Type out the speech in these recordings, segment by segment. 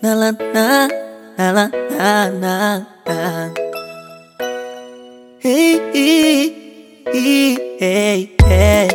na la na na la na na na. Hey, hey, hey, hey, hey.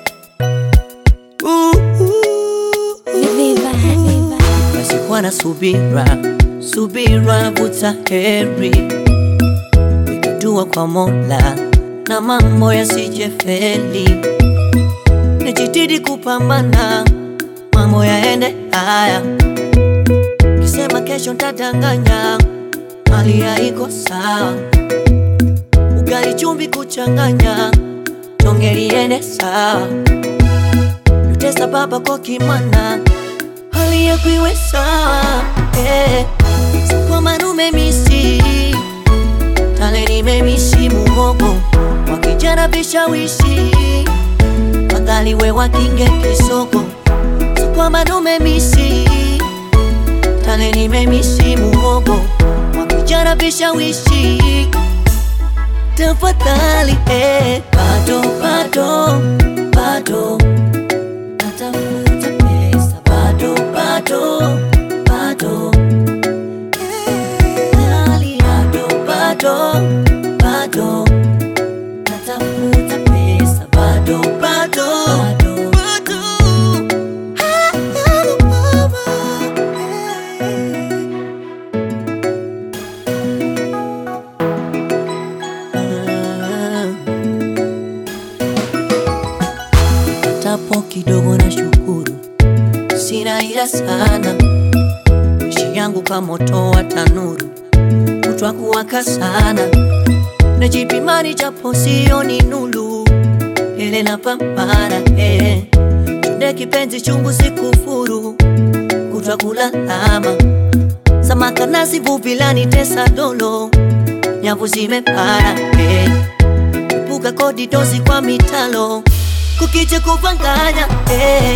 Ooh, ooh, Viva, viva. basi kuwa na subira, subira vuta heri, weka dua kwa Mola na mambo yasije feli, nijitahidi kupambana, mambo yaende haya, kisema kesho ntadanganya, hali haiko sawa, ugali chumvi kuchanganya, tonge liende sawa, yutesa baba kwa kimwana hali yako iwe sawa eh. Kwa manume misi tale nimemisi muhogo wa kijana vishawishi wakali we wakinge kisoko kwa manume misi tale nimemisi muhogo wa kijana vishawishi tafadhali eh. Bado bado bado natafuta pesa bado bado bado hali bado bado bado natafuta pesa bado bado bado tapo kidogo na shukuru, sina ila sana, maisha yangu kama moto wa tanuru, kutwa kuwaka sana, najipimani japo sioni nulu, ile na pambana eh. Chunde kipenzi chungu sikufuru, kutwa kulalama, samaka nasi vuvilani tesa dolo, nyavu zimepara eh. Epuka kodi dozi kwa mitalo kukiche kuvanganya eh.